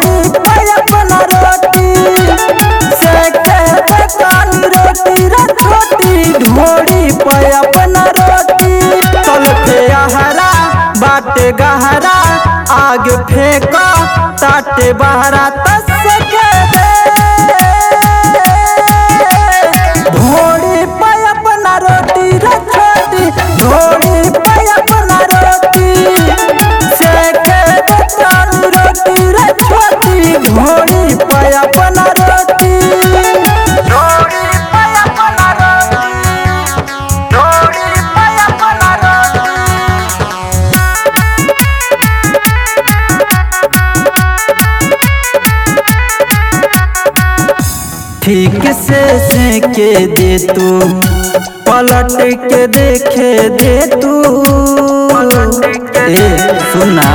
ढोड़ी पे अपना रोटी सेके बेकानी रोटी रे छोटी ढोड़ी पे अपना रोटी तल पे आहरा बाटे गहरा आग फेंका ताटे बहरा तस के दे ढोड़ी पे अपना रोटी रे छोटी ढोड़ी पे अपना रोटी सेके बेकानी रोटी रे छोटी ढोड़ी पे अपना रोटी ढोड़ी पे अपना रोटी ढोड़ी पे अपना रोटी ठीक से सेके दे तू पलट के देखे दे तू ए सुना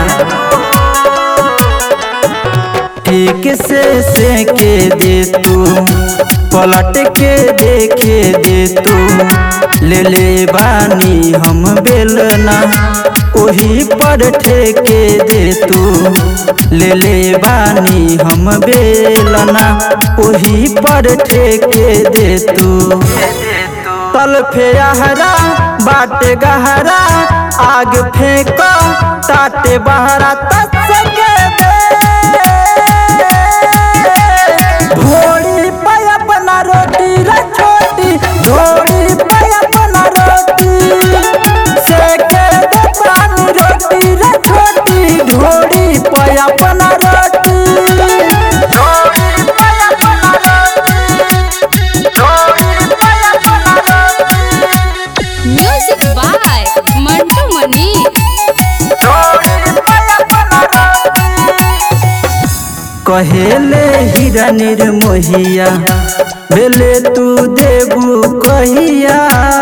ठीक से सेके दे तू पलट के देखे दे तू ले ले बानी हम बेलना ओही पर ठेके दे तू ले ले बानी हम बेलना ओही पर ठेके दे तू तल फेहरा बाटे गहरा आग फेंको ताटे बहरा तस के दे ढोड़ी पे अपना रोटी रे छोटी ढोड़ी पे अपना रोटी सेके दे पानी रोटी रे छोटी ढोड़ी पे अपना रोटी ढोड़ी पे अपना रोटी ढोड़ी पे अपना रोटी म्यूजिक बाय मंटू मनी कहेले हीरा निर्मोहिया बेले तू देबू कहिया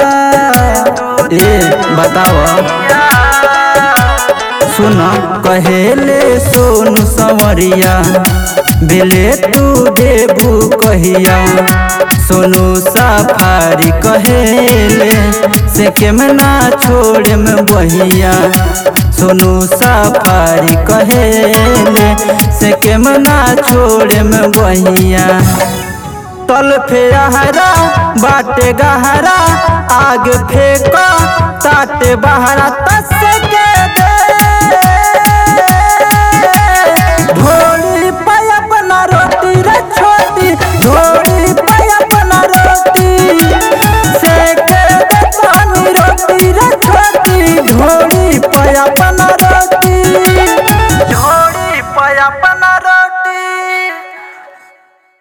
ए बताओ सुन कहेले सोनू संवरिया बेले तू देबू कहिया सोनू सफारी कहेले से केमना छोड़े में बहिया सोनू सफारी कहेले से केमना छोड़े में बहिया तल फेहरा बाटे गहरा आग फेंको ताटे बहरा तस के दे ढोली पे अपना रोटी रे छोटी ढोली पे अपना रोटी